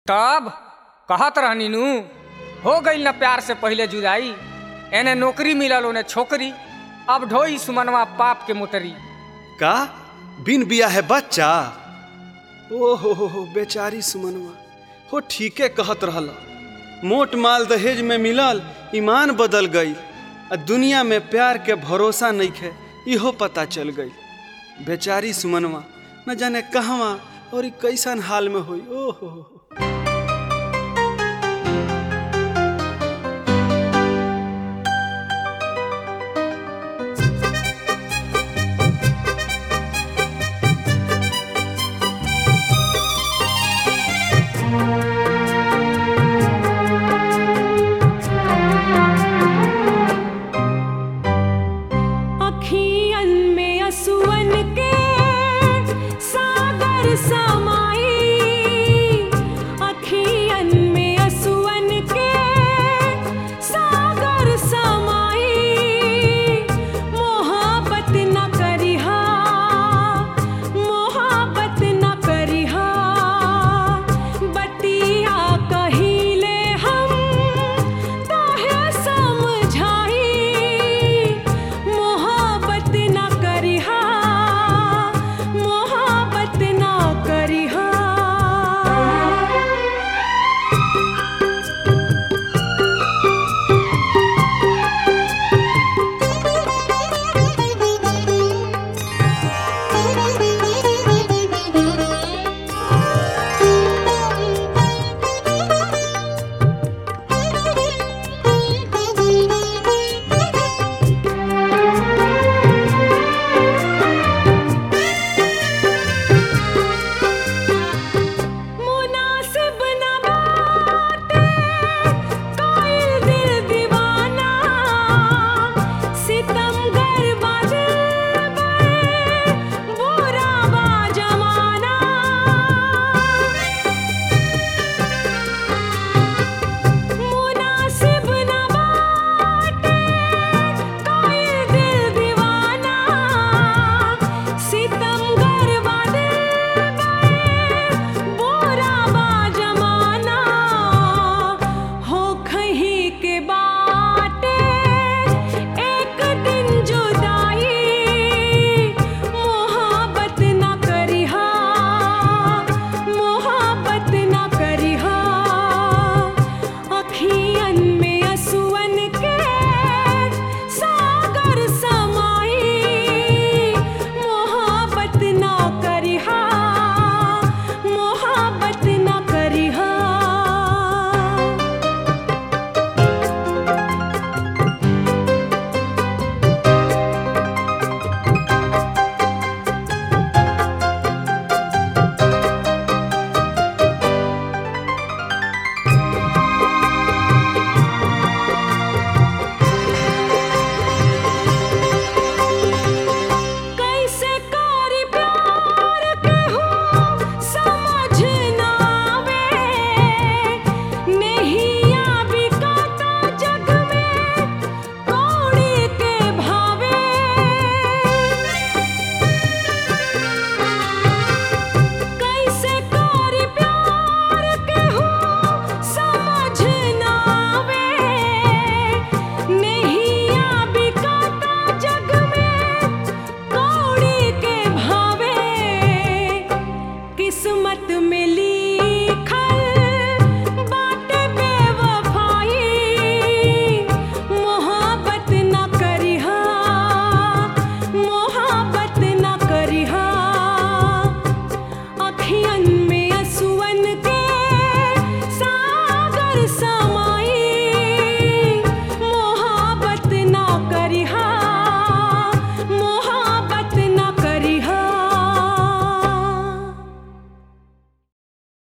तब कहत रहनी नू हो गई न प्यार से पहले जुदाई एने नौकरी मिलल ओने छोकरी अब ढोई सुमनवा पाप के मोटरी का बिन बिया है बच्चा ओ हो हो हो बेचारी सुमनवा हो ठीके कहत रहल मोट माल दहेज में मिलल ईमान बदल गई आ दुनिया में प्यार के भरोसा नहीं खे इहो पता चल गई बेचारी सुमनवा न जाने कहवा और ई कैसन हाल में होई ओ हो हो हो।